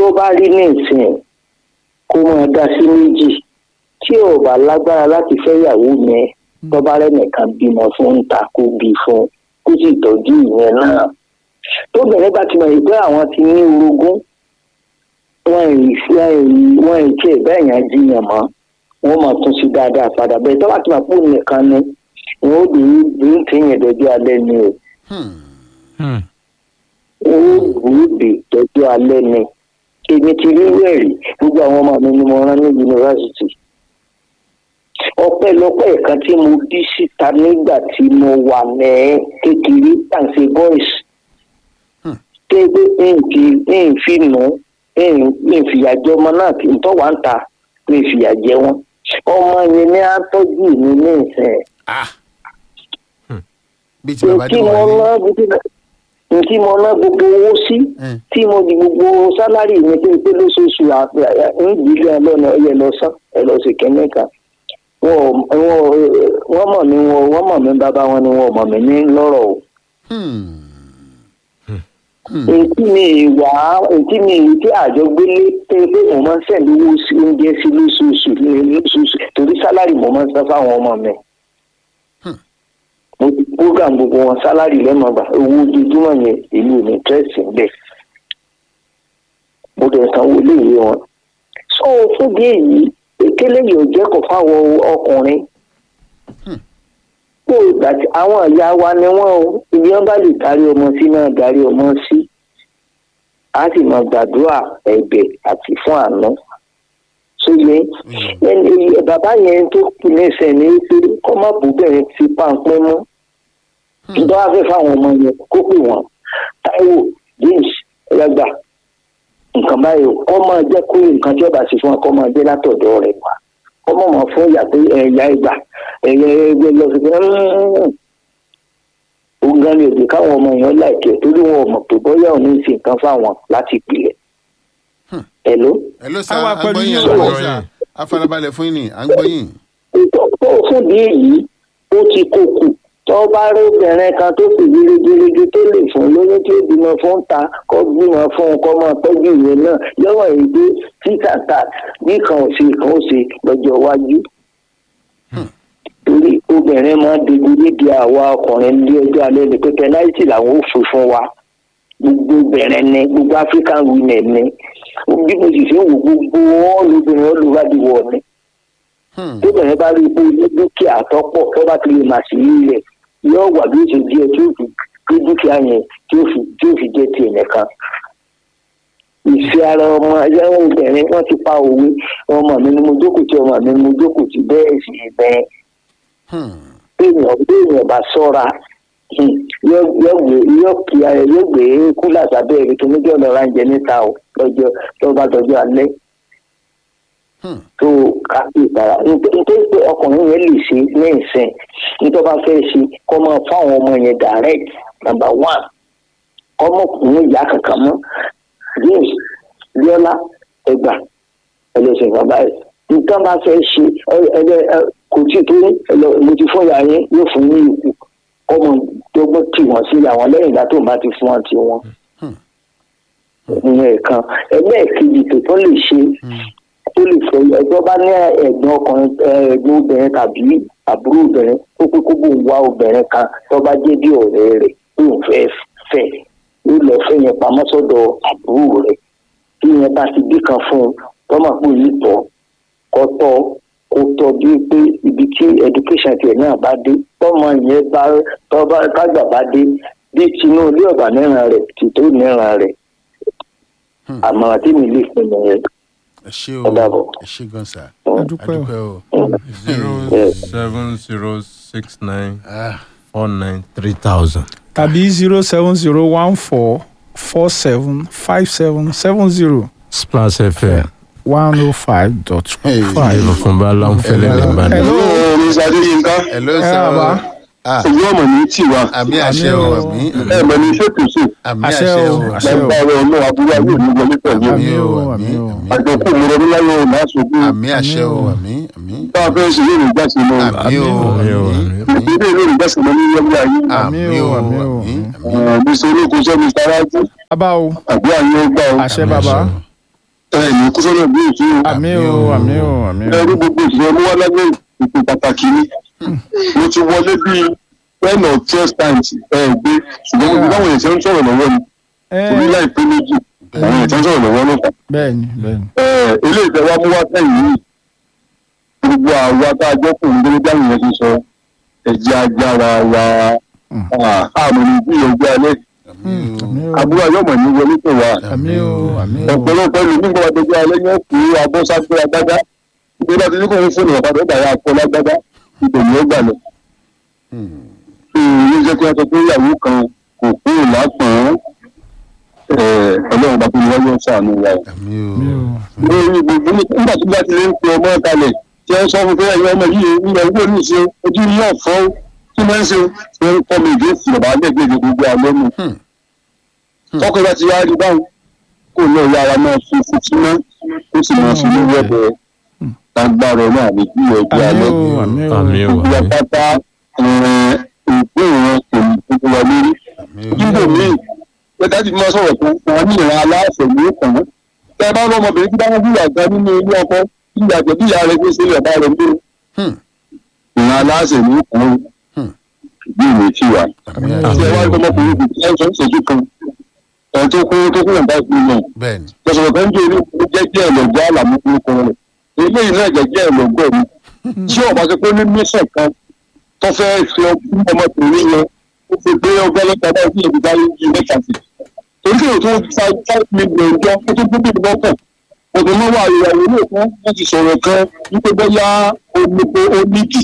tó bá rí ní ìsìn kó máa dá sí méjì tí ò bá lágbára láti fẹ́ ìyàwó yẹn tó bá rẹ́nìkan bímọ fún ń ta kó bí fún kó sì tọ́jú ìyẹn náà tóbìnrin bá ti mọ̀ pé àwọn ti ní orogún wọn ì wọn ì tiẹ̀ bẹ́ẹ̀ yẹn jiyàn mọ́ wọn máa tún sí dáadáa padà bẹ́ẹ̀ tó bá ti mọ̀ pé òun nìkan ni wọn ó dé bí ń tẹ̀yìn dọ́jú alẹ́ ni o Hmm. wọn ó gbòógbè dọ́jú alẹ́ ni èmi ti rí wẹ̀rí gbogbo àwọn ọmọ mi ni mo rán ní yunifásitì ọpẹ́lọpẹ́ kan tí mo bí síta nígbà tí mo wà ní kékeré tàǹsẹ̀ boys tẹ́gbẹ́ nǹkì nǹfi nù nǹfìyàjẹ ọmọ náà kì í tọ́ wá ń ta nǹfìyàjẹ wọn ọmọ yẹn ní àtọ́jú mi ní ìsìn ah Hmm. bí ti bàbá tí dé mo wà ná tí mo ná gbogbo owó sí Eh. tí mo di gbogbo sálárì mi pé pé lóṣooṣù ìdílé ọlọ́nà ẹ̀yẹ lọ sán ẹ̀ lọ sí kẹ́mí kan wọn ò- wọn ò- wọ́n mọ̀ mí wọn wọ́n mọ̀ mí bàbá wọn ni wọn ò mọ̀ mí ní lọ́rọ̀ o ètí mi wà ètí mi tí àjọ gbélé pé pé mo máa ń sẹ̀lú owó sí oúnjẹ sí lóṣooṣù ní lóṣooṣù torí sálárì mo máa ń san fáwọn ọmọ mi. mo ti program gbogbo wọn sálárì lẹ́mọ̀gbà owó ojoojúmọ́ yẹn èmi ò ní tẹ́sí bẹ́ẹ̀. mo dẹ̀ sanwó iléèwé wọn. sọ fún bí èyí ekele yìí ò jẹ́ kó fáwọn ọkùnrin. kó o gbà tí àwọn ìyá wa ni wọ́n o ibi wọn bá lè darí ọmọ sí náà darí ọmọ sí a sì máa gbàdúrà ẹ̀bẹ̀ àti fún àánú sóye ẹni bàbá yẹn tó kù lẹ́sẹ̀ ní pé kọ́ má bú bẹ̀rẹ̀ fi páńpẹ́ mọ́ tó bá fẹ́ fáwọn ọmọ yẹn kó pè wọ́n Táíwò James ẹlẹ́gbà nǹkan báyìí o, kọ́ máa jẹ́ kó nǹkan tí ọba sì fún ọ kọ́ máa jẹ́ látọ̀dọ̀ rẹ̀ wá kọ́ mọ̀ mọ́ fún ìyá pé ẹ̀yà ìgbà ẹ̀yẹ ẹgbẹ́ lọ sí pé òun gan ni òbí káwọn ọmọ yẹn láìkẹ́ torí wọn ò mọ̀ pé bọ́yá òun ní í ṣe nǹkan fáwọn láti ìpìlẹ̀. Hello? ẹ ló sá Àwa pẹ̀lú agbọ́yìn yín àgbọ́yìn o. sá afarabalẹ̀ fún yín ni à ń gbọ́yìn. tó fún bí èyí ó ti kókù tó bá rí obìnrin kan tó sì gírígírígí tó lè fún lóyún tí ó bímọ fún ta kó bímọ fún un kó máa tọ́jú ìwé náà lọ́wọ́ èyí pé títàtà bí kan ò ṣe kan ó ṣe lọ́jọ́ iwájú. torí obìnrin máa ń digun nídìí àwa ọkùnrin ní ọjọ́ alẹ́ ni pé pẹnáìtì làwọn ò fún fún wa gbogbo obìnrin ni gbogbo african women ni bí mo sì ṣe ń wò gbogbo wọn lóbìnrin olùwádìí ni tóbìnrin bá rí ipò ní dúkìá tọ́pọ̀ tó bá ti lè mà sí ilẹ̀ yóò wà bí ó ṣe díẹ̀ tí ó fi gbé dúkìá yẹn tí ó fi tí ó fi jẹ́ tiẹ̀ nìkan. ìfẹ́ ara ọmọ ẹgbẹ́ obìnrin wọ́n ti pa òwe ọmọ mi ni mo jókòó tí ọmọ mi ni mo jókòó tí bẹ́ẹ̀ sì bẹ́ẹ̀. béèyàn béèyàn bá sọ́ra hmm, yóò yóò gbé yóò kí ara yóò gbé kúlà sábẹ́ rẹ̀ kí níjọ́ lọ́ra ń jẹ níta o lọ́jọ́ tó bá dọjọ́ alẹ́ tó kápẹ́ ìtara nítorí pé ọkùnrin yẹn lè ṣe ní ìsìn nítorí bá fẹ́ ṣe kọ́ máa fáwọn ọmọ yẹn direct number one kọ́ mọ̀ kùnú ìyá kankan mọ́ james biola ẹgbà ẹlẹ́sìn kan báyìí nǹkan bá fẹ́ ṣe ẹgbẹ́ kò tí tó mo ti fún ìyá yẹn yóò fún ní ikú ọmọ dọ́gbọ́n tì wọ́n sí àwọn lẹ́yìn ìgbà tó ń bá ti fún wọn ti wọn ìyẹn kan ẹgbẹ́ kejì tó tún lè ṣe tó lè fẹ́ ẹjọ́ bá ní ẹ̀gbọ́n ọkùnrin ẹ̀gbọ́n obìnrin tàbí àbúrò obìnrin ó pé kó bóun wá obìnrin kan tó bá jẹ́ bí ọ̀rẹ́ rẹ̀ tóun fẹ́ fẹ́ ó lọ fẹ́ yẹn pamọ́ sọ́dọ̀ àbúrò rẹ̀ tí yẹn bá ti bí kan fún un tó máa pè ní tọ́ kọ́ tọ́ kó tọ́ bí pé ibi tí education tiẹ̀ náà bá dé tọ́mọ yẹn bá tọ́ba kágbà bá dé bí tinú ilé ọ̀bà níran rẹ̀ tìtó níran rẹ̀ àmọ̀ràn tí mi lè fún mi yẹn ẹ ṣé Ó dàbọ̀. o ẹ ṣé gan sa ẹ dúpẹ́ o. adúpẹ́ o. zero seven zero six nine Ah, four nine three thousand. tàbí zero seven zero one four four seven five seven seven zero splash fm one oh five dot Hey. five. ìlú fún bá láǹfẹ̀lẹ̀ lẹ́gbàdàn. Hello. Mr. Adéyínká ẹ ló ẹ sá bàbá. Ah, ìlú ọmọ ní tiwa àmì àṣẹ o àmì ẹ mọ ní ṣètùsù àmì Àṣẹ àṣẹ o, o àṣẹ o. lágbára ọmọ àbúrò ayé mi wọlé pẹ̀lú àmì o àmì àmì o. àmì àjọkù mọ̀rọ̀ láyé ọ̀nà àṣogbo àmì àṣẹ o àmì àmì tá a fẹ́ ṣe lórí ìgbàsí mọ́ àmì o àmì o, àmì àmì. ìdílé lórí ìgbàsí mọ́ ní yẹ́wé ayé àmì o àmì o, àmì àmì mr olókun sọ mr rájú bàbá o àbí àyè ọgbà o àṣẹ bàbá ẹ̀ ní kúsọ́nà bí èsì o àmì o àmì o àmì o. ẹ rí gbogbo ìṣẹ́ mú wá lábẹ́ ìpè pàtàkì ni mo ti wọlé bíi ten or twelve times ẹ gbé ṣùgbọ́n mo ti báwọn èèyàn ṣe ń sọ̀rọ̀ lọ́wọ́ ni orí ẹ láìpẹ́ méjì àwọn èèyàn ṣe ń sọ̀rọ̀ lọ́wọ́ ló fà bẹ́ẹ̀ni bẹ́ẹ̀ni. ilé ìfẹ́ wa mú wá sẹ́yìn yìí gbogbo àwa tá a jẹ́ kùn gbogbo dáhùn yẹn ti sọ ẹ̀jẹ̀ agbára wa àmì ní bí ẹgbẹ́ alẹ́ àmì o àmì o àbúrò ayọ́mọ̀ ní wọlé tó wà àmì o àmì o. ọ̀pọ̀lọpọ̀ ìlú nígbà wàá dẹjọ́ alẹ́ yẹn kú abọ́ságbé agbádá ìgbé láti ní kò ń fún ìwọ̀n padà bàyà akọ lágbádá ìbẹ̀rù ó gbà lọ. ilé iṣẹ́ tí wọ́n sọ pé ìyàwó kan kò kúrò lápọ̀n ọlọ́run bá fún mi wáyé ṣàánú wa. àmì àmì o o. lórí gbogbo nígbà tí bá ti lè ń pe ọmọ kalẹ̀ tí wọ́n sọ fún pé ẹ̀yin ọmọ yìí ilẹ̀ owó ní ìṣe ojú ní ọ̀fọ́ tí wọ́n ń ṣe wọ́n ń kọ́ mi ìdí ìsìn ọ̀bá lẹ́gbẹ̀ẹ́ gbogbo alẹ́ mu. tọkọ bá ti wá rí báwọn kò lọ yára máa fi fìtí mọ́ ó sì máa fi lórí ọ̀bẹ lágbára náà ní bí ẹgbẹ́ àmì alẹ́. o àmì o. àmì o ìyá pátá ìpín ìran kò ní gbogbo wa lórí àmì o níbo míì pẹ̀lú àti máa sọ̀rọ̀ kan wọn ní ìran aláàfẹ̀ ní ìkàn tẹ bá rọ ọmọbìnrin tí bá wọn fìyà gan nínú ilé ọkọ ìyá àjẹ bí ìyá rẹ gbé sílẹ̀ bá rẹ gbé Hmm. ìran aláàfẹ̀ ní ìkàn Hmm. bí ìwé tí wà. àmì àti ẹwà o ọmọkùnrin kò tí ẹ sọ ìṣẹ́jú kan ẹ̀ tó kú tó kú nàbà ìpín náà bẹ́ẹ̀ni lọ́sọ̀rọ̀ kan jẹ́ orí jẹ́jẹ́ ẹ̀lọ́gbọ́ àlàmúkú kan rẹ̀ eléyìí náà jẹ́jẹ́ ẹ̀lọ́gbọ́ mi tí ọba ṣe pé ní mísàn kan tó fẹ́ fi ọmọkùnrin yẹn ó fi gbé ọgbẹ́ lọ́pàá bá ìdílé ìdílé yìí mẹ́ta sí torí kí o tó fa five million jọ ó tó gbé bíbí lọ́kàn òtún mọ́ wà ìyàwó ní òkun wọ́n ti sọ̀rọ̀ kan wípé bóyá omi pé ó nídìí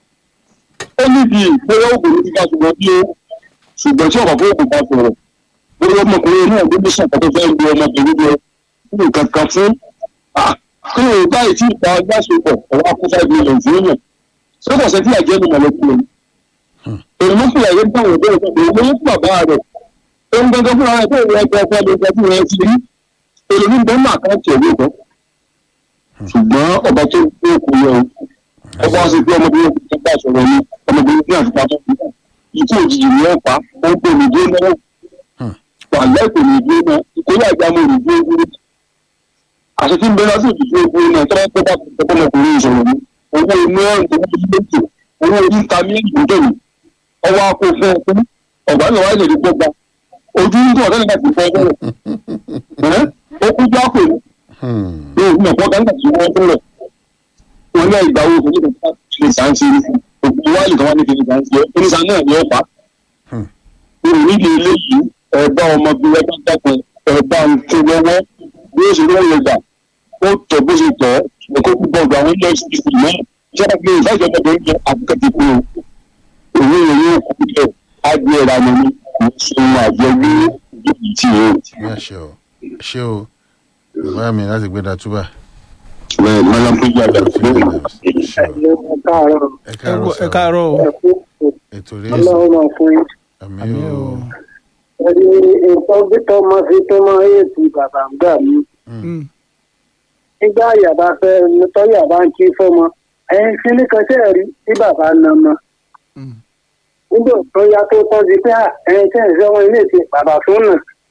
ó nídìí bóyá òògùn ní kíkà ṣùgbọ́n bí ó ṣùgbọ́n tí ọ̀pọ̀ fún òògùn bá sọ̀rọ̀ bóyá ọmọkùnrin náà ló ní sọ̀tọ̀ tó fẹ́ lu ọmọbìnrin lọ nínú kankan fún kí o báyìí tí ìta gbàsopọ̀ ọ̀wá kó five million fún yàn ṣé kò sẹ́tí àjẹ́ ní mọ̀lẹ́bí rẹ̀ èrò mọ́ fìyà yẹn bá wọn bẹ́ẹ̀ èrò mọ́ fún bàbá rẹ̀ ó ń gbẹ́gbẹ́ fúnra rẹ̀ tó ìwé ẹgbẹ́ ọkọ lè gbẹ́ fún rẹ̀ ti rí èrò ní bẹ́ẹ̀ máa káàkiri ẹ̀wé kan ṣùgbọ́n ọba tó gbé òkú yẹ o ọba ṣe pé ọmọbìnrin tó bá sọ̀rọ̀ ni ọmọbìnrin tí àti pàtó ikú òjijì ni wọ́n pa ó ń pè ní dé náà wà lẹ́kọ̀ọ́ ní ìdúró náà ìkórè àjámọ́ ìdúró dúró àti tí ń bẹ láti ìdúró dúró náà tọ́lá tó bá tọ́kọ́ ọmọkùnrin ìṣòro ni owó inú ẹ̀rùn tó ń bí lókè owó orí ń ta mí ìdúró mi ọwọ́ akó fún ọ fún ọ̀gá náà wáyé lè gbọ́gba ojú ń dùn ọ̀gá nígbà tí wọ́n bẹ̀rẹ̀ ó kú já pè ní ìlú ọ̀pọ̀ ọ̀gá nígbà tí wọ́n bẹ̀rẹ̀ wọn náà ìgbà wo kò ní kò ní sàn sí òkú wáyé kan wá ní kí ní sàn sí oníṣàn náà ni ó fà á nídìí eléyìí ẹ̀bá ọmọbìnrin ẹgbẹ́ dákun ẹ̀bá ń tó lọ́wọ́ bí ó ṣe lọ́wọ́ lè gbà ó tọ̀ bó ṣe tọ̀ ẹ̀kọ́ púpọ̀ ọgbà àwọn ilé ẹ̀sìn ìsìn náà ìjọba pé ìfẹ́jọ́ ọmọbìnrin yẹn àbúkẹ́tì kú o òwe ìwé òkú bẹ́ẹ̀ á gbé ẹ̀rọ àmọ́ ní kò sí ohun àjọ ní ìdíjì tí o. ní àṣẹ o ṣé o bàbá mi láti gbé datúbà bẹ́ẹ̀ mọ́lá tó yà lọ sí ṣé o ẹ káàárọ̀ ẹ káàárọ̀ ẹ káàárọ̀ o. ẹ kú ètò rẹ ọlọ́run máa fún yín. àmì àmì o o. ẹni nǹkan bí tọmọ fi tó máa ń ètò bàbá ń gbà mí. Mm. nígbà yàrá fẹ́ tọ́yà bá ń kí fọ́mọ ẹ̀yin kíní kan tẹ́ ẹ̀ rí tí bàbá na mọ́. Mm. nígbà tó yá tó tọ́jú pé à, ẹ̀yin tẹ́ ẹ̀ sẹ́wọ́n ilé ti bàbá tó nà.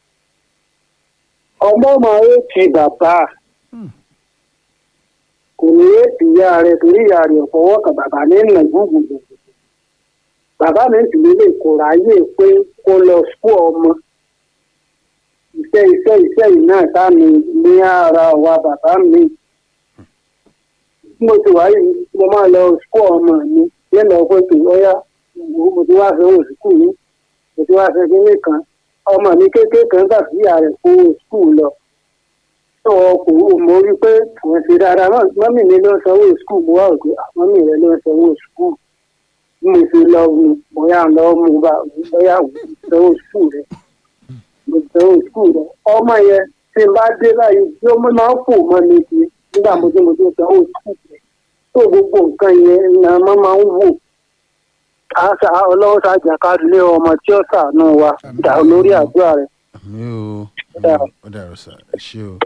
ọmọ máa ń ti bàbá Mm. kò ní ètò ìyá rẹ̀ torí ìyá rẹ̀ fọwọ́ kan bàbá ní ìnà gbùgbùgbù. bàbá mi sì lè kó ráyè pé kó lọ sùkú ọmọ iṣẹ́ iṣẹ́ iṣẹ́ yìí náà sáà ní ní ara wa bàbá mi. bí mo ti wá yìí mo máa lọ sùkú ọmọ mi yẹn lọ pé kì í ọyá mo ti wá fẹ́ wò sùkú yìí mo ti wá fẹ́ kíní kan ọmọ mi kékeré kan gbà sí ìyá rẹ̀ kó sùkú lọ. tó kò mo rí i pé wọ́n ṣe dáadáa mọ́ mọ́mì mi ló ń sanwó sùkú mo wá òkè mọ́mì rẹ̀ ló ń sanwó sùkú bí mo ṣe lọ mu bóyá lọ mu bá bóyá sanwó sùkú rẹ̀ mo sanwó sùkú rẹ̀ ọmọ yẹn tí n bá dé báyìí bí ó máa ń fò mọ́ mi kì í nígbà mo tí mo ti sanwó sùkú rẹ̀ tó gbogbo nǹkan yẹn ni a máa máa ń wò àṣà ọlọ́wọ́ ṣàjà kádùlé ọmọ tí ó ṣàánú wa dà lórí àdúrà rẹ̀. àmì o Dáa. ó dàrú sá ẹ ṣé o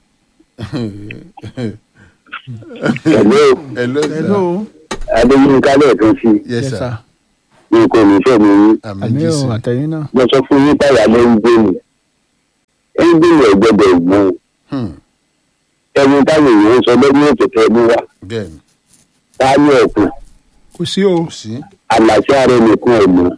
ẹ̀lẹ́ hello hello. sir adéyínká lẹ́ẹ̀kan sí yes yes sir sir. ní kò ní fẹ́ mi yín àmì àmì o jésù àtẹ̀yìn náà. mo sọ fún yín táyà ló ń gbé mi ẹ ń gbé mi ẹ̀gbẹ́dẹ̀ ìgbọ́n Hmm. ẹni táwọn èèyàn ń sọ lórí ètò tẹ mú wa bẹ́ẹ̀ ni táyọ̀ ọ̀pọ̀ kò sí o kò sí àlàṣẹ ara ẹnìkan ẹ̀ mọ́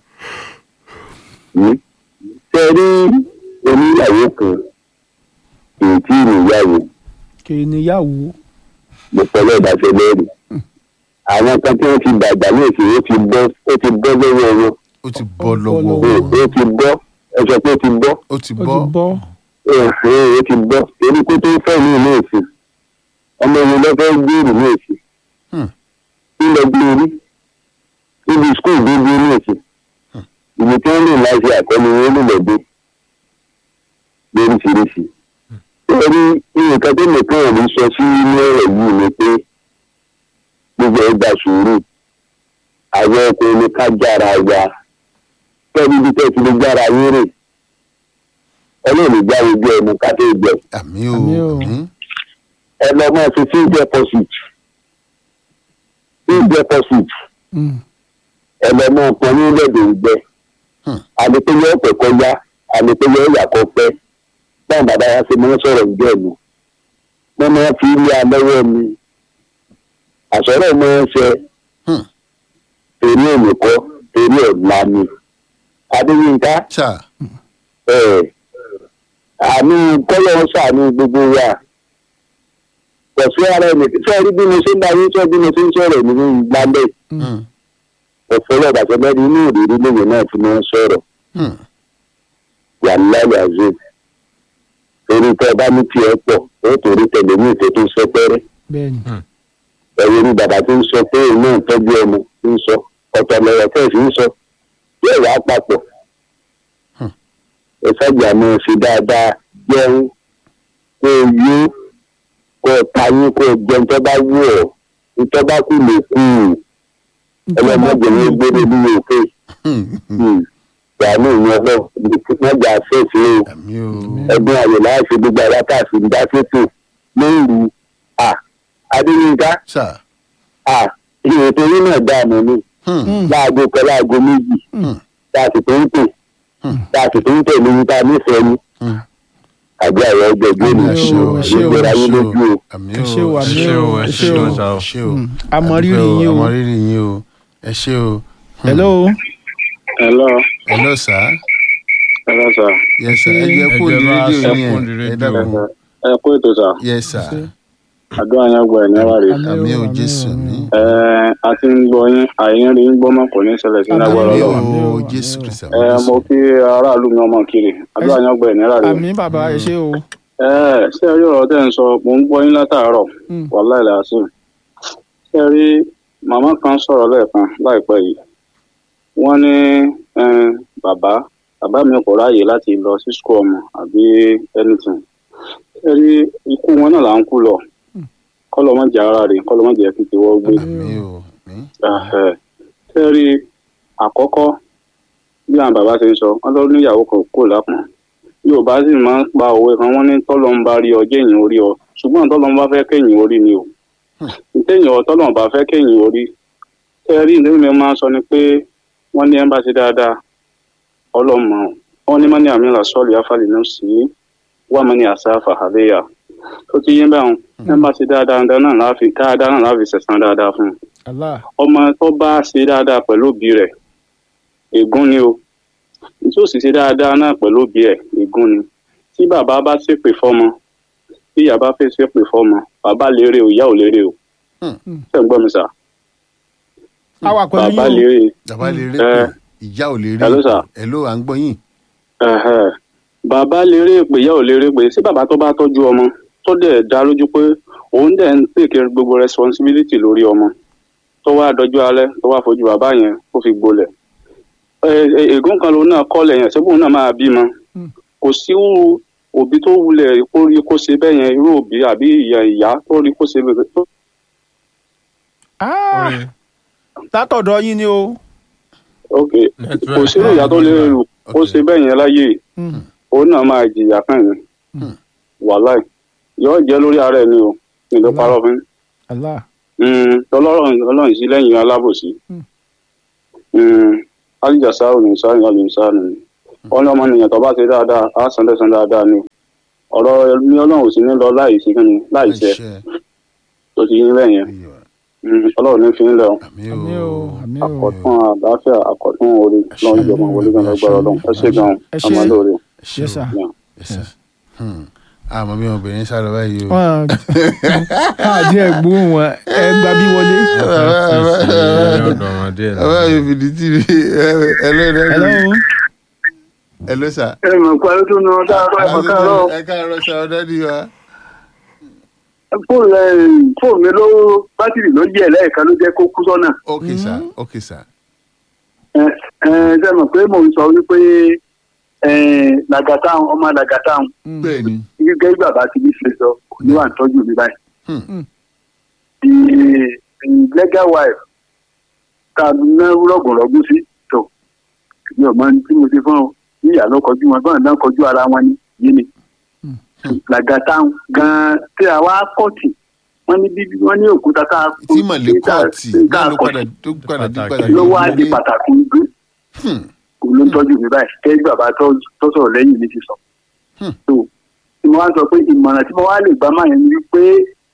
tẹ rí oníyàwó kan kì í tí ì níyàwó kì í níyàwó mo pẹ̀lú ìdájọ́ lẹ́rìí àwọn kan tí wọ́n ti dàgbà ní èsì ó ti bọ́ ó ti bọ́ lọ́wọ́ wọn ó ti bọ́ lọ́wọ́ lọ́wọ́. wọn. ó ti bọ́ ẹ sọ pé ó ti bọ́ ó ti ó ti bọ́ bọ́ ẹ̀hìn ó ti bọ́ torí pé tó ń fẹ́ ní ìlú èsì ọmọ ìlú lọ́fẹ́ gbèrú ní èsì Hmm. ilẹ̀ gbé orí níbi skul gbogbo ní èsì ìlú tí wọ́n lè láti àkọ́ni wọn lè lọ́dún lóríṣiríṣi. torí nǹkan tó nìkan ò ní sọ sí inú ọ̀rọ̀ yìí ni pé gbogbo ẹ̀ gbà sùúrù àwọn ọkùnrin ní ká jára wa tẹ́lifí bí tẹ́tí lè jára yín rè ọlọ́run gbá ojú ẹnu ká tó gbẹ àmì o Àmì o. àmì ẹ lọ máa fi fixed deposit fixed deposit Mm. ẹ lọ máa pọn ní lẹ́dọ̀ ìgbẹ́ Hmm. àlepéyẹ ọ̀pẹ̀ kọjá àlepéyẹ ìyàkọ̀ pẹ́ báwọn bàbá wa ṣe máa ń sọ̀rọ̀ ìjọ ẹ̀mí wọ́n máa fi ilé alọ́wọ́ mi àsọ̀rọ̀ máa ń ṣe Hmm. torí òmìkọ́ torí ọ̀la ni adéyínká ṣá ẹ̀ àmì kọ́lọ́ ṣàánú gbogbo wa kò sí ara ẹni sọ́ọ́rí bí mo ṣe ń darí sọ́ bí mo ṣe ń sọ̀rọ̀ nínú ìgbàlẹ̀ Hmm. ọ̀fọ́lọ́ bàtẹ́lẹ́rì inú ìrírí lóye náà ti máa ń sọ̀rọ̀ Hmm. wà láyé àzọ torí tẹ́ ẹ bá ní tiẹ̀ pọ̀ ó torí tẹ̀lé ní ìtẹ́ tó ń sọ pẹ́rẹ́ bẹ́ẹ̀ ni ẹ̀rọ ní bàbá tó ń sọ pé òun náà ń tọ́jú ọmọ tó ń sọ ọ̀tọ̀ lọ́rọ̀ tẹ́ ẹ̀ sì ń sọ yóò wá papọ̀ Hmm. ẹ sájà máa ṣe dáadáa jẹun kó o yó kó o tayín kó o jẹun tó bá wù ọ́ tó bá kù lè kú ẹlẹ́mọ̀jẹ̀ ní gbére ní òkè Hmm. ìyàwó ìyẹn lọ mọ́jà fẹ́ẹ̀sì o àmì o ẹgbẹ́ ayò láti gbogbo àwa tá a sì ń dá sétò lóru à adéyínká ṣá à ìrètò yín náà dààmú ni Hmm. láago kan láago méjì Hmm. tá a sì tó ń tè Hmm. tá a sì tó ń tẹ̀lé yín tá a nífẹ̀ẹ́ ni Hmm. àbí àwọn ẹgbẹ́ ìgbé mi Àmì ẹ ṣé o ẹ ṣé o ìgbéra ẹ yín ṣé o lójú o. àmì ẹ ṣé o o àmì ṣé o o, ẹ ẹ ṣé ṣé o. o sá o. ẹ ṣé o Mm. àmọ̀rírì Àdúpẹ́ o, yín o àmọ̀rírì yín o ẹ ṣé o hello hello hello sir hello sir yes sir ẹ jẹ́ kó Ẹ ní jẹ́ bá rédíò sọ yín fún ẹ rédíò. ẹ dákun ẹ kó ètò sà yes sir àdúrà yẹn gbọ́ ẹ̀ níwá rè Àmì o, àmì o àmì o, jésù àmì mi o. ẹ a ti ń gbọ́ yín àyín rí ń gbọ́ mọ́ kò ní ṣẹlẹ̀ sí Àmì lágbára àmì o, lọ àmì o o, jésù àmì o. kristu ẹ àmì mo jésù kí aráàlú mi ọmọ kiri àdúrà yẹn gbọ́ ẹ̀ níwá rè àmì bàbá ẹ ṣé o ẹ ṣé ẹ rí ọ̀rọ̀ tẹ́ ń sọ mò ń gbọ́ yín látàárọ̀ Mm. wàláì làásù ṣé ẹ rí màmá kan sọ̀rọ̀ lẹ́ẹ̀kan láìpẹ́ yìí wọ́n ní eh, bàbá bàbá mi kò ráàyè láti lọ sí skul ọmọ àbí anything ṣé ẹ rí ikú wọn náà là ń kú lọ kọ́lọ́mọ́jà ara rè kọ́lọ́mọ́jà fi ti wọ́ gbé àmì o àmì Ẹhẹ́. ṣé ẹ rí àkọ́kọ́ bí àwọn bàbá ṣe ń sọ wọ́n lọ níyàwó kan kò lápọn yorùbá sì máa ń pa òwe kan wọ́n ní tọ́lọ́ ń bá rí ọ jẹ́yìn orí ọ ṣùgbọ́n tọ́lọ́ ń bá fẹ́ kẹ́yìn orí ni o ìtẹ̀yìn ọ tọ́lọ́ ń bá fẹ́ kẹ́yìn orí ṣé ẹ rí ìdílé mi máa ń sọ ni pé wọ́n ní ẹ̀ ń bá ṣe dáadáa ọlọ́mọ wọn ní mọ́ni àmì làṣọ́ọ̀lì afálì náà sí wà mọ́ni àṣàfà àléyà tó ti yé báwọn ẹ̀ ń bá ṣe dáadáa náà láàfin dáadáa náà láàfin ṣẹ̀san dáadáa fún un Allah ọmọ tó bá ṣe dáadáa pẹ̀lú òbí rẹ̀ ègún ni o tí ó sì ṣe dáadáa náà pẹ̀lú òbí ẹ̀ ègún ni tí bàbá bá ṣépè fọ́mọ tí ìyá bá fẹ́ ṣépè fọ́mọ bàbá lérè o ìyá ò lérè o Hmm. ṣé ń gbọ́ mi sà a wà pẹ̀lú bàbá yín o lérè bàbá lè rí Ẹ. pé ìyá ò lè rí Hello, sir. ẹ ló à ń gbọ́ yín ẹ̀hẹ̀. bàbá lérè pé ìyá ò lérè pé sí bàbá tó bá tọ́jú ọmọ tó dẹ̀ dá lójú pé òun dẹ̀ ń pèké gbogbo responsibility lórí ọmọ tó wá dọjú alẹ́ tó wá fojú bàbá yẹn kó fi gbolẹ̀ Ẹ- ẹ- ègún kan lòun náà kọ́lẹ̀ yẹn ṣébùn náà máa bímọ Hmm. kò sí irú òbí tó wulẹ̀ kó rí kó ṣe bẹ́ẹ̀ yẹn irú òbí àbí ìyá ìyá tó rí kó ṣe bẹ́ẹ̀ tó Ah, látọ̀dọ̀ yín ni o ok Network. kò sí irú ìyá tó lè rò kó Ok. ṣe bẹ́ẹ̀ yẹn láyé Mm. òun náà máa jìyà kan yẹn Hmm. wàláì yóò jẹ́ lórí ara ẹ̀ ni o ní ló parọ́ fún yín. Allah Mm, ọlọ́run ọlọ́run sí lẹ́yìn alábòsí Mm. Mm, alìjàsá òní sáyìn alìsá ni wọn ní ọmọnìyàn tó bá ṣe dáadáa á san lẹ́san dáadáa ni ọ̀rọ̀ ní ọlọ́run ò sí ní lọ láì sí kí ni láì ṣe Àṣẹ. tó ti yín bẹ́ẹ̀ yẹn Iyọ̀. Mm, ọlọ́run ní fi ń lọ àmì àmì o. o àmì o àkọ́tún àlàáfíà àkọ́tún orí lọ́wọ́ ìjọba wọlé gan lọ́gbàrá ọlọ́run ẹ ṣe gan Ẹ ṣé. ọmọ lóore. Ṣé yes o. sir. Yes, sir. Hmm. àmọ́ bí obìnrin sá lọ báyìí o. wọn àti ẹ̀gbọ́n wọn ẹ gba bí wọlé. ọ̀dọ̀ ọmọdé ẹ̀ bàbá mi fìdí tì mí hello hello hello hello sir. ẹ mọ̀ pé tó nu ọ̀dà ẹ káàárọ̀ sá ọ̀dọ́ ni wa. fóònù mi ló bátìrì ló yẹ lẹ́ẹ̀kan ló jẹ́ kó kú sọ́nà. ok sir ok sir. ẹ ẹ ṣe mọ̀ pé mò ń sọ wípé làgàtàun ọmọ làgàtàun bẹ́ẹ̀ ni. gẹ́gẹ́ bí bàbá ti ní ṣe sọ kò ní wà ń tọ́jú mi báyìí. Hmm. the the legal wife ta ná rọ̀gùnrọ̀gùn sí tó mi ò mọ ní tí mo ṣe fún ọ níyà ló kọjú wọn báwọn náà kọjú ara wọn ní yìí ni. làgàtàun gan-an tí a wá kọ́ọ̀tì wọ́n ní bíbí wọ́n ní òkúta tá a tí mọ̀lẹ́ kọ́ọ̀tì tá náà a ló kọ́ọ̀tì padà tó padà dé Pàtàkì. padà. ló wá di pàtàkì gbé Hmm. kò ló ń tọ́jú mi báyìí kẹ́ bàbá tó tó sọ̀rọ̀ lẹ́yìn mi ti sọ. Hmm. tó tí mo wá sọ pé ìmọ̀ràn tí mo wá lè gbà máa yẹn ni pé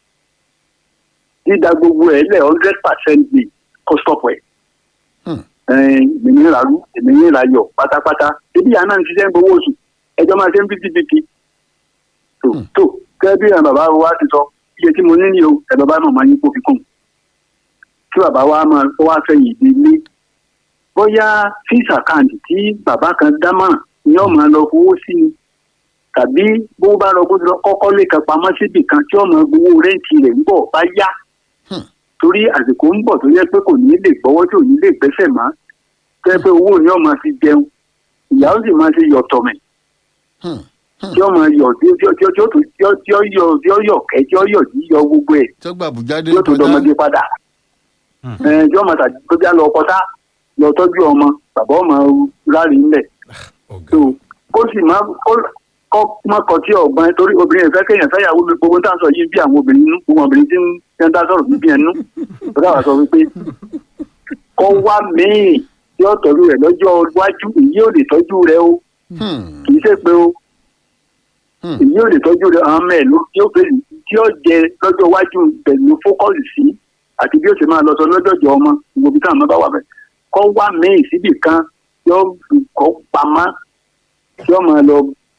dídá gbogbo ẹ̀ lẹ̀ hundred percent ni kó stop ẹ̀. Hmm. èmi ní ìràlú èmi ní ìràyọ̀ pátápátá ebi yàrá náà ń ṣiṣẹ́ ń gbowó oṣù ẹjọ́ máa ṣe ń bíbí tó Hmm. tó kẹ́ bí àwọn bàbá wa ti sọ iye tí mo ní ní o ẹ̀ bàbá náà máa yín kó fi kún tí bàbá wa máa wá fẹ̀yìn ìdílé bóyá fíìsì àkáǹtì tí bàbá kan dámọ̀ràn ni yóò máa lọ fowó sí ni tàbí bó bá lọ gbódò kọ́kọ́ lè kan pamọ́ síbì kan tí ọmọ gbowó rẹ́ǹtì rẹ̀ ń bọ̀ bá yá Hmm. torí àsìkò ń bọ̀ tó yẹ pé kò ní lè gbọ́wọ́ tí ò ní lè gbẹ́sẹ̀ mọ́ tó yẹ pé owó ni ọmọ fi jẹun ìyá ó sì máa ṣe yọ̀tọ̀ mẹ́ Hmm. tí ọmọ yọ̀ tí ó tí ó tí ó tí ó tí ó tí ó yọ tí ó yọ̀ kẹ́ tí ó yọ̀ tí yọ gbogbo ẹ̀ tó gbà bùjáde yóò tó dọmọdé padà ẹ jọ mọ tàbí tó já lọ kọta lọ tọ́jú ọmọ bàbá ọmọ rárí ńlẹ̀ tó kó sì má kó kó má kọ tí ọgbọ́n torí obìnrin ẹ̀fẹ́ kéèyàn fẹ́yàwó mi gbogbo tá à ń sọ yìí bí àwọn obìnrin nú gbogbo obìnrin tí ń tí ń dá sọ̀rọ̀ bíbí ẹnu tó dáwà sọ wípé kó wá míì tí ó tọ́jú rẹ̀ lọ́jọ́ iwájú èyí ò lè tọ́jú rẹ̀ o Hmm. kì í ṣe pé o Hmm. èyí ò lè tọ́jú rẹ̀ àwọn mẹ́ẹ̀ ló tí ó fẹ́ tí ó jẹ lọ́jọ́ iwájú pẹ̀lú fókọ́sì sí àti bí ó ṣe máa lọ sọ lọ́jọ́jọ́ ọmọ gbogbo bí táwọn ọmọ bá wà bẹ̀ kọ́ wá míì síbì kan tí ó fi kọ́ pamọ́ tí ó máa lọ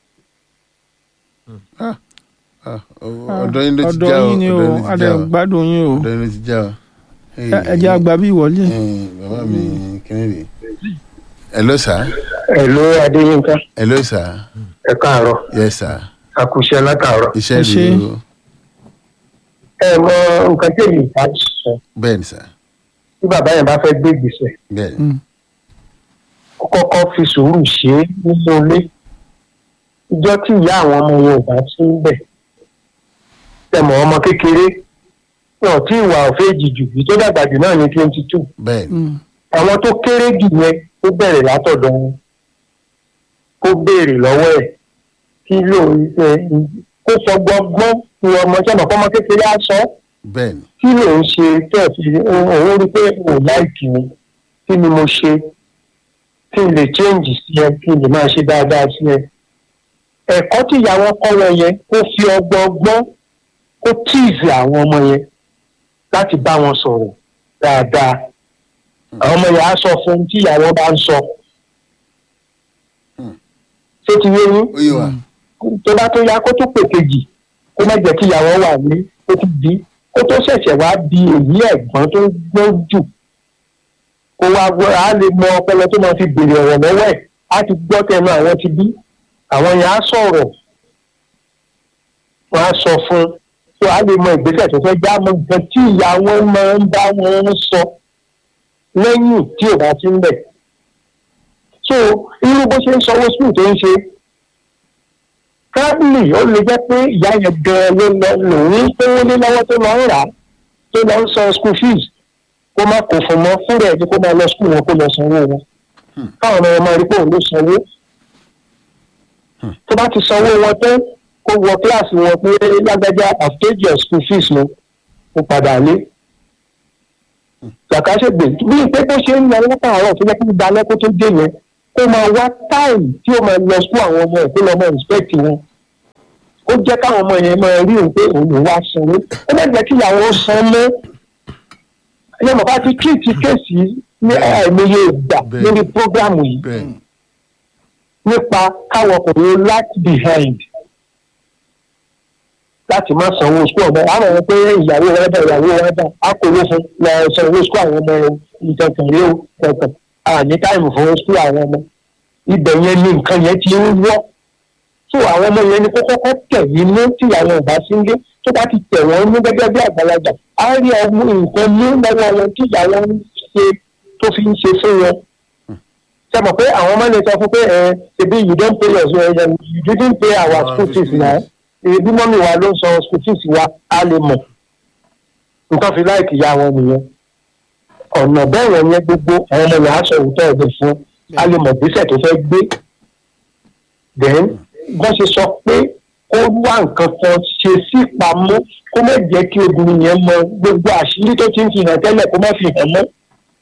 Ah, ọ̀dọ̀ yín ló ti ọ̀dọ̀ já o yín ni o ọ̀dọ̀ yín ló ti adẹ já o gbádùn yín o ọ̀dọ̀ yín ló ti já o. Ẹ- ẹ jẹ́ àgbà bí ìwọlé. Eh, bàbá mi kíni rè hello sir Hello Adéyínká hello sir ẹ káàárọ̀ yes sir àkùṣe látàárọ̀. iṣẹ́ Ẹ ṣé. rèé o ẹ mọ nǹkan tí èmi bá sọ bẹ́ẹ̀ ni sir tí bàbá yẹn bá fẹ́ gbé ìgbésẹ̀ bẹ́ẹ̀ ni kó kọ́kọ́ fi sùúrù ṣe é nínú ilé ìjọ tí ìyá àwọn ọmọ yẹn ò bá sí ń bẹ̀ tẹmọ ọmọ kékeré wọn tí ìwà òfé jìjù yìí tó dàgbà jù náà ní twenty two bẹ́ẹ̀ ni Mm. àwọn tó kéré jù yẹn ó bẹ̀rẹ̀ látọ̀dọ̀ wọn kó béèrè lọ́wọ́ ẹ̀ kí ló ẹ kó sọ gbọ́ngbọ́n ní ọmọ sọ́nà kọ́mọ kékeré á sọ ọ́ bẹ́ẹ̀ ni kí ló ń ṣe tẹ́ ẹ̀ fi òun rí pé ò láìkì mi kí ni mo ṣe kí n lè change sí ẹ kí n lè máa ṣe dáadáa sí ẹ. ẹ̀kọ́ tí ìyàwó kọ́ wọn yẹn kó fi ọgbọ́n ọgbọ́n kó tíìzì àwọn ọmọ yẹn láti bá wọn sọ̀rọ̀ dáadáa. àwọn ọmọ yẹn á sọ fún un tí ìyàwó bá ń sọ. ṣé ti yé yín? ó yé wa tó bá tó yá kó tó pè kejì kó má jẹ́ kí ìyàwó wà ní kó tó bí kó tó ṣẹ̀ṣẹ̀ wá bí èyí ẹ̀gbọ́n tó gbọ́n jù kó wá gbọ́ á lè mọ ọpọlọ tó máa fi béèrè ọ̀rọ̀ lọ́wọ́ ẹ̀ á ti gbọ́ tẹnu àwọn ti bí àwọn yẹn á sọ̀rọ̀ wọ́n á sọ fún un tó á lè mọ ìgbésẹ̀ tó fẹ́ já mọ nǹkan tí ìyá wọn máa ń bá wọn sọ lẹ́yìn tí ò bá ti ń bẹ̀ so irú bó ṣe ń sanwó skul tó ń ṣe kábìlì ó lè jẹ́ pé ìyá yẹn gan-an ló lọ lòun pówó lé lọ́wọ́ tó lọ ń rà á tó lọ ń san school fees kó má kó fún mọ́ fúnra ẹ̀ ní kó máa lọ school wọn kó lọ sanwó wọn káwọn ọmọ wọn máa rí pé òun ló sanwó tó bá ti sanwó wọn tán kó wọ kíláàsì wọn pé lágbájá àfẹ́jì of school fees ló kó padà lé làkàṣègbè bí pé bó ṣe ń lọ látàárọ̀ tó jẹ́ kí gbogbo alẹ́ kó tó dé yẹn kó máa wá táìmù tí ó máa lọ school àwọn ọmọ ẹ̀ kó lọ máa respect wọn ó jẹ́ káwọn ọmọ yẹn máa rí òun pé òun ò wá sanwó ó má jẹ́ kí ìyàwó san mọ́ ẹ̀yẹ́ mọ̀ bá ti kíìtì kéèsì ní àìmọye ìgbà Bẹ́ẹ̀. lórí prógrámù yìí bẹ́ẹ̀ nípa káwọn ọkùnrin láti behind láti má sanwó sukú ọmọ àwọn ọmọ pé ìyàwó rẹ bá ìyàwó rẹ bá a kò ló fún lọ sanwó sukú àwọn ọmọ ìtẹ̀kùn rí o tẹ̀kùn àní táìmù fún sukú àwọn ọmọ ibẹ̀ yẹn ni nǹkan yẹn ti ń wọ́ tó àwọn ọmọ yẹn ni kó kọ́kọ́ tẹ̀ nínú tí àwọn ọba sí ń gé tó bá ti tẹ̀ wọ́n ní gẹ́gẹ́ bí àgbàlagbà á rí ọmọ nǹkan mú lọ́wọ́ wọn tí ìyàwó ń ṣe tó fi ń ṣe fún wọn ṣe mọ̀ pé àwọn ọmọ lè sọ fún pé ẹ ṣebí you don pay your uh, you didn't pay our Our school fees fees. now ebi mọ́mí wa ló ń san school fees wa a lè mọ̀ nǹkan fi láìkì ya wọn nìyẹn ọ̀nà bẹ́ẹ̀ yẹn yẹn gbogbo àwọn ọmọ yẹn á sọ òótọ́ ẹ̀dẹ̀ fún a lè mọ̀ gbèsè tó fẹ́ gbé then wọ́n ṣe sọ pé kó wá nǹkan kan ṣe sí pamọ́ kó má jẹ́ kí obìnrin yẹn mọ gbogbo àṣírí tó ti ń fi hàn tẹ́lẹ̀ kó má fi hàn mọ́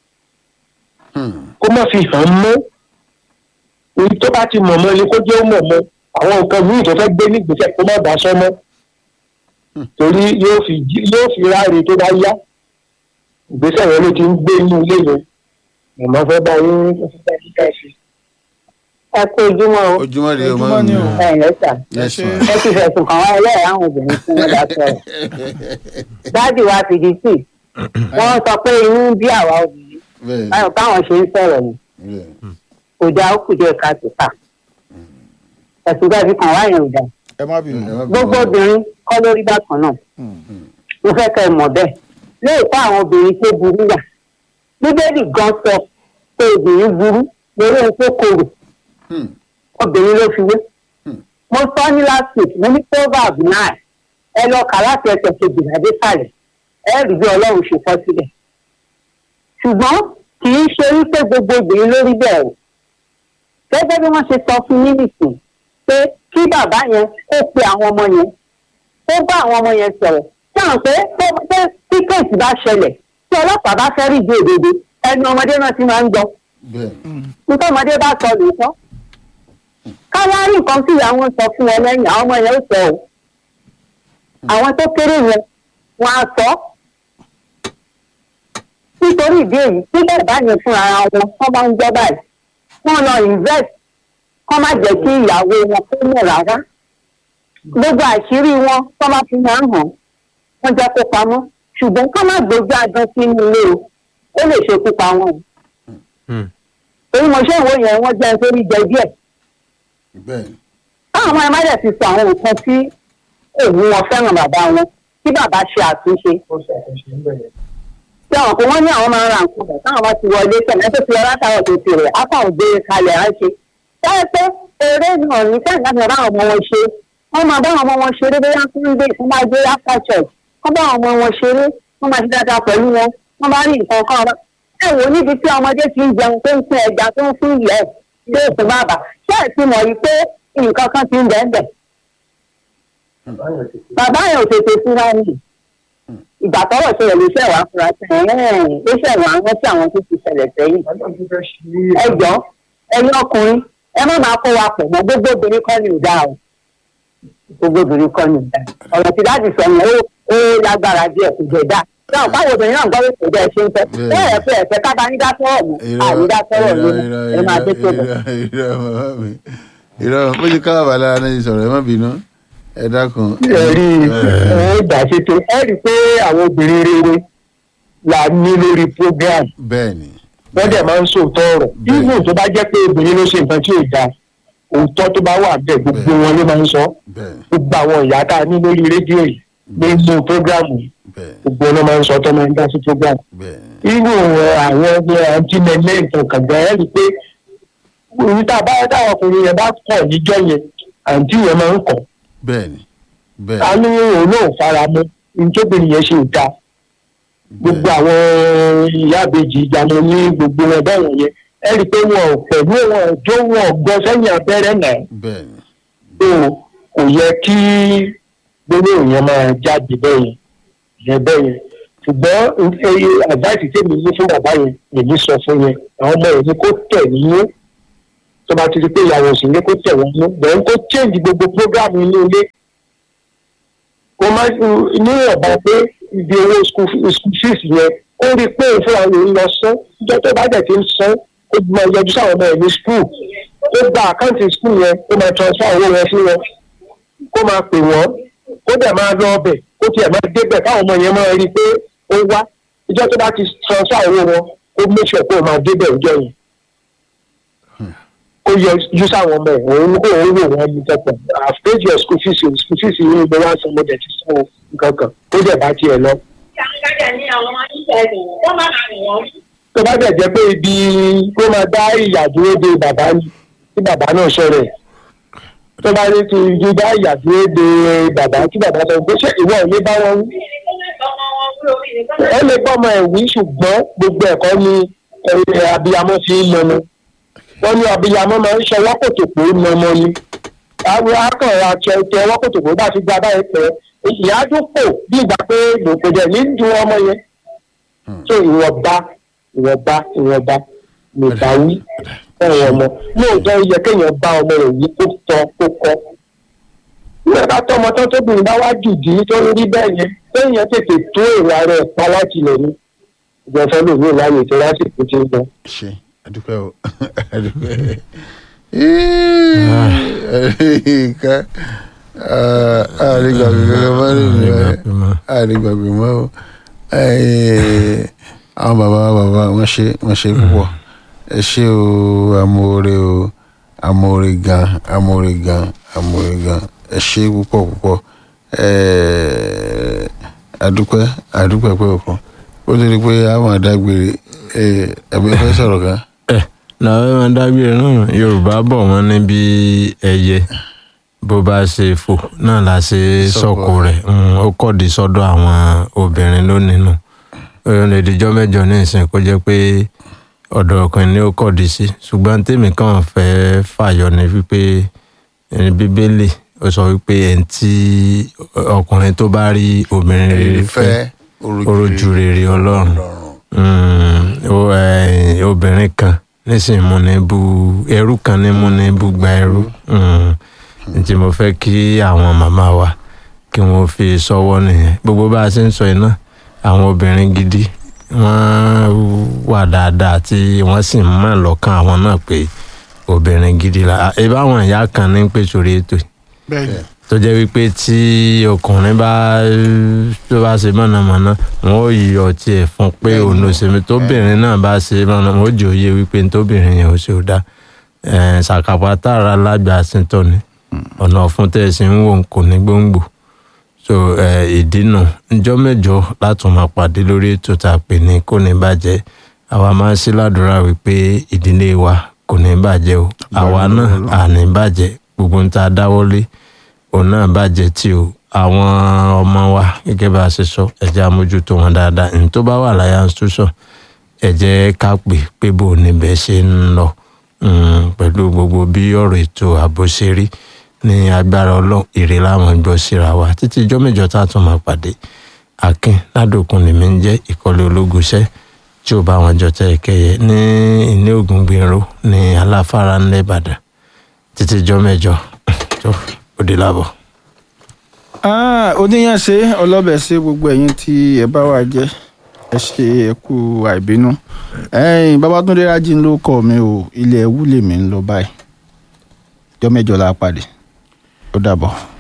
kó má fi hàn mọ́ èyí tó bá ti mọ̀ mọ́ ni kó jẹ́ ó mọ̀ mọ́ àwọn nǹkan míì tó fẹ́ gbé nígbésẹ̀ kó má bá sọ mọ́ torí yóò fi jí- yóò fi ráre tó bá yá ìgbésẹ̀ yẹn ló ti ń gbé inú ilé yẹn màmá fẹ́ bá yín fẹ́ bá yín ká sí. ẹ kú ojúmọ́ o ojúmọ́ rèé o Ojúmọ́ máa ni mi o. ẹ ǹlẹ́ sà yes ṣe. ma ẹ ti fẹ̀sùn kàn wá ẹlẹ́yà àwọn obìnrin tí wọ́n bá sọ̀rọ̀ dáàdì wa fìdí sí wọ́n sọ pé inú ń bí àwa obìnrin bẹ́ẹ̀ báyọ̀ káwọn ṣe ń sọ̀rọ̀ ni bẹ́ẹ̀ kò dáa ó kù díẹ̀ ká tó kà ẹ̀sùn gbàgbé kan wá yẹn ò dáa ẹ má bínú. ẹ má bínú. gbogbo obìnrin kọ́ lórí bákan náà mo fẹ́ kẹ́ ẹ mọ̀ bẹ́ẹ̀ lóòótọ́ àwọn obìnrin tó burú wà bíbélì gan sọ pé obìnrin burú lórí ohun tó korò Hmm. obìnrin ló fi wé Hmm. mo sọ ní last week mo ní proverb nine ẹ lọ kà láti ẹsẹ̀ kejìlá dé sàlẹ̀ ẹ rí bí ọlọ́run ṣe kọ́ sílẹ̀ ṣùgbọ́n kì í ṣe wípé gbogbo obìnrin ló rí bẹ́ẹ̀ o gẹ́gẹ́ bí wọ́n ṣe sọ fún yín nìsín pé kí bàbá yẹn kó pe àwọn ọmọ yẹn kó bá àwọn ọmọ yẹn sọ̀rọ̀ tí àwọn pé tó- pé tí kéèsì bá ṣẹlẹ̀ tí ọlọ́pàá bá fẹ́ rí ìdí òdodo ẹnu ọmọdé náà ti máa ń gbọ́ bẹ́ẹ̀ nítorí ọmọdé bá sọ lóòótọ́ káwá rí nǹkan tí ìyá wọn sọ fún wọn lẹ́yìn àwọn ọmọ yẹn ó sọ o àwọn tó kéré yẹn wọn á sọ nítorí ìdí èyí tí bàbá yẹn fún ara wọn wọn bá ń gbọ́ báyìí wọn lọ invest kọ́ má jẹ́ kí ìyàwó wọn kó mọ̀ rárá gbogbo àṣírí wọn kọ́ má fi máa ń hàn wọ́n jẹ́ kó pamọ́ ṣùgbọ́n kọ́ má gbójú adán sínú ilé o ó lè ṣekú pa wọn o torí mo ṣe ìwé yẹn wọ́n jẹ́ nítorí jẹ díẹ̀ bẹ́ẹ̀ táwọn ọmọ ẹ má dẹ̀ ti sọ àwọn nǹkan tí òun wọn fẹ́ràn bàbá wọn kí bàbá ṣe àtúnṣe tí àwọn kò wọ́n ní àwọn máa ń ra nǹkan bọ̀ táwọn bá ti wọlé tẹ̀lé tó ti lọ látàrọ̀ tó ti rẹ̀ ápáwọn gbé kalẹ̀ á ṣe táyà pé eré náà ní sẹ́yìn láti bá àwọn ọmọ wọn ṣe wọ́n máa bá àwọn ọmọ wọn ṣeré bóyá sunday fún bá gbé after church wọ́n bá àwọn ọmọ wọn ṣeré wọ́n máa ṣe dáadáa pẹ̀lú wọn wọ́n bá rí nǹkan kan ọba ẹ wò níbi tí ọmọdé ti ń jẹun tó ń fún ẹja tó ń fún ìyẹ́ tó ń fún bàbá ṣé ẹ ti mọ̀ yìí pé nǹkan kan ti ń bẹ́ẹ̀ bẹ́ẹ̀ bàbá yẹn ò tètè fúnra ní ìgbà tọwọ ṣẹlẹ̀ ló ṣẹ wàá fúra sí ẹ̀ẹ́n ló ṣẹ wàá rántí àwọn tó ti ṣẹlẹ̀ sẹ́yìn ẹ jọ ẹ̀yin ọkùnrin ẹ má máa kó wa pọ̀ mọ́ gbogbo obìnrin kọ́ ni ò dáa o gbogbo obìnrin kọ́ ni ò dáa ọ̀rọ̀ tí láti sọ yẹn ó ó lágbára díẹ̀ kò jẹ́ dáa náà báwo obìnrin náà gbọ́ pé kò jẹ́ ṣe ń fẹ́ bẹ́ẹ̀ ẹ̀ pé ẹ̀fẹ́ ká bá ní dá sọ́rọ̀ mọ́ àní dá sọ́rọ̀ lónìí ẹ máa dé tó bọ̀. irọ́ màmá mi irọ́ bó ṣe káwá bàlá náà ti sọ̀rọ̀ ẹ má bínú ẹ dákun. ẹ rí ẹ gbà ṣe tó ẹ rí i pé àwọn obìnrin rere là ní lórí program bẹ́ẹ̀ ni wọ́n dẹ̀ máa ń sòótọ́ ọ̀rọ̀ Bẹ́ẹ̀. even tó bá jẹ́ pé obìnrin ló ṣe nǹkan tí ò dáa òótọ́ tó bá wà bẹ́ẹ̀ gbogbo wọn ló máa ń sọ bẹ́ẹ̀ ni gbogbo àwọn ìyá tá a ní lórí rédíò yìí nínú program yìí bẹ́ẹ̀ ni gbogbo wọn ló máa ń sọ tó máa ń dá sí program bẹ́ẹ̀ ni irú àwọn ẹgbẹ́ àǹtí mẹ́lẹ́ nǹkan kàgbà ẹ̀ rí i pé òun tá a bá dáwọn ọkùnrin yẹn bá kọ̀ níjọ́ yẹn àǹtí yẹn máa ń kọ̀ bẹ́ẹ̀ ni bẹ́ẹ̀ a ní òun náà fara mọ́ nítòbìnrin yẹn ṣe ò dáa gbogbo àwọn ìyá àbèjì ìjànà ní gbogbo wọn bẹ́ẹ̀ yẹn ẹ rí i pé wọn ò pẹ̀lú wọn ò jó wọn ò gbọ́ sẹ́yìn abẹ́rẹ́ náà bẹ́ẹ̀ ni tó kò yẹ kí gbogbo èèyàn máa jáde bẹ́ẹ̀ yẹn yẹn bẹ́ẹ̀ yẹn ṣùgbọ́n ẹyẹ àdáìsí tèmi ní fún bàbá yẹn èmi sọ fún yẹn àwọn ọmọ yẹn ni kó tẹ̀ nínú tó bá ti di pé ìyàwó sì ní kó tẹ̀ wọ́n nínú bẹ́ẹ̀ kó change gbogbo program inú ilé mo máa ní ọ̀bá pé ibi owó school school fees yẹn ó rí i pé òun fúnra rẹ̀ ń lọ sán ìjọ tó bá dẹ̀ ti ń san ó máa yọjú sáwọn ọmọ ẹ̀ ní school ó gba àkáǹtì school yẹn ó máa transfer owó yẹn sí wọn kó máa pè wọ́n ó dẹ̀ máa lọ ọbẹ̀ kó tiẹ̀ máa débẹ̀ káwọn ọmọ yẹn máa rí i pé ó wá ìjọ tó bá ti transfer owó wọn ó make sure pé ó máa débẹ̀ ìjọ yẹn ó yọ ojú sáwọn ọmọ ẹ̀ òun kò ń wò wọ́n ní tẹ́pọ̀ i've paid your school fees o school fees yìí ni wọ́n á san mo dẹ̀ ti san o nǹkan kan ó dẹ̀ bá tiẹ̀ lọ. tó bá dẹ̀ jẹ́ pé ibi kó máa dá ìyà dúró de bàbá ni tí bàbá náà ṣọ̀rẹ̀ tó bá ní ti ju dá ìyà dúró de bàbá tí bàbá sọ pé ṣé ìwọ ò ní bá wọn wí. ẹ lè gbọ́ ọmọ ẹ̀ wí ṣùgbọ́n gbogbo ẹ̀kọ́ ni ẹ̀ abiyamọ fi ń lọ ni wọ́n ní abiyamọ máa ń ṣọwọ́ kòtòkó ní ọmọ ni àwọn akọ̀rọ̀ àti ẹ̀tẹ̀ ọwọ́ kòtòkó bá ti gba báyìí pẹ́ ìyá dúpọ̀ bí ìgbà pé lòkè dẹ̀ ní ju ọmọ yẹn tó ìwọ̀nba ìwọ̀nba ìwọ̀nba lè bá wí ọ̀rọ̀ ọmọ lóòótọ́ ó yẹ kéèyàn bá ọmọ rẹ̀ yìí kó tọ́ kó kọ́ nígbà bá tọmọ tán tóbìnrin bá wá jùdí tó ń rí bẹ́ẹ̀ yẹn kéèyàn tètè tó èrò ara ẹ̀ pa láti lẹ̀ ní ìjọba lòmíì láyè tó lásìkò tí ń bọ̀. ṣe adúpẹ́ o adúpẹ́ ká àrígbàgbé kankan mọ́ nínú ẹ̀ àrígbàgbé mọ́ o àwọn bàbá bàbá wọ́n ṣe wọ́n ṣe púpọ̀ ẹ ṣé o amóore o amóore gan amóore gan amóore gan ẹ ṣé púpọ̀ púpọ̀ adúpẹ́ adúpẹ́ pé òkun ó lè rí i pé a máa dágbére ẹ̀mí fẹ́ sọ̀rọ̀ kan ẹ làwọn máa dágbére náà yorùbá bọ̀ wọ́n ní bí ẹyẹ bó bá ṣe fò náà la ṣe sọ̀kò rẹ̀ ó kọ̀dí sọ́dọ̀ àwọn obìnrin lónìí nù ó lè dijọ́ mẹ́jọ ní ìsìn kó jẹ́ pé ọ̀dọ̀ ọkùnrin ni ó kọ̀dí sí ṣùgbọ́n tèmi kàn fẹ́ fàyọ ní wípé ẹni bíbélì ó sọ wípé ẹni tí ọkùnrin tó bá rí obìnrin rere fẹ́ orójú rere ọlọ́run obìnrin kan nísìnyí mú ní bú ẹrú kan ní mú ní bú gba ẹrú ntí mo fẹ́ kí àwọn màmá wa kí wọ́n fi sọ́wọ́ nìyẹn gbogbo bá a ṣe ń sọ yìí náà àwọn obìnrin gidi wọ́n wà dáadáa tí wọ́n sì ń mọ̀ lọ́kàn àwọn náà pé obìnrin gidi la ibà àwọn ìyá kan ní pè sórí ètò yìí tó jẹ́ wípé tí ọkùnrin bá tó bá ṣe mọ̀nàmọ́ná wọn ò yọ tiẹ̀ fún pé òun ló ṣe mí tóbìnrin náà bá ṣe mọ̀nàmọ́ná ó jẹ́ òye wípé tóbìnrin yẹn ò ṣe ò dá ṣàkàpà tààrà lágbà síntọ́ ni ọ̀nà ọ̀fun tẹ̀ sí ń wò kò ní gbòǹgbò so ìdínà ńjọ́ mẹ́jọ látún máa pàdé lórí ètò tá a pè ní kò ní bàjẹ́ àwa máa ń ṣí ládùúrà wípé ìdílé wa kò ní bàjẹ́ o àwa náà à ní bàjẹ́ gbogbo ń ta dáwọ́lé òun náà bàjẹ́ tí o àwọn ọmọ wa gẹ́gẹ́ bá a ṣe sọ ẹ jẹ́ àmójútó wọn dáadáa ní tó bá wà láyà institution ẹ jẹ́ ká pè pé bò níbẹ̀ ṣe ń lọ pẹ̀lú gbogbo bí ọ̀rọ̀ ètò ààbò ṣe rí ní agbára ọlọ́run èrè láwọn gbọ́ síra wa títí ijọ́ mẹ́jọ tá a tún máa pàdé akin ládòkun lèmi ń jẹ́ ìkọlẹ̀ ológunṣẹ́ tí ò bá wọn jọ tẹ́ ẹ̀kẹ́yẹ ní ilé ògùn gbèrò ní aláfárá ńlẹ̀ ìbàdàn títí ijọ́ mẹ́jọ tó òde lábọ̀. oníyànṣe ọlọ́bẹ̀ ṣe gbogbo ẹ̀yin tí ẹ bá wà jẹ́ ẹ ṣe ẹ kú àìbínú ẹ̀yin babatunde rájí ló kọ mi o ilé ẹwú lèmi ń lọ báyìí jọ́ mẹ́jọ la pàdé ó dàbọ̀.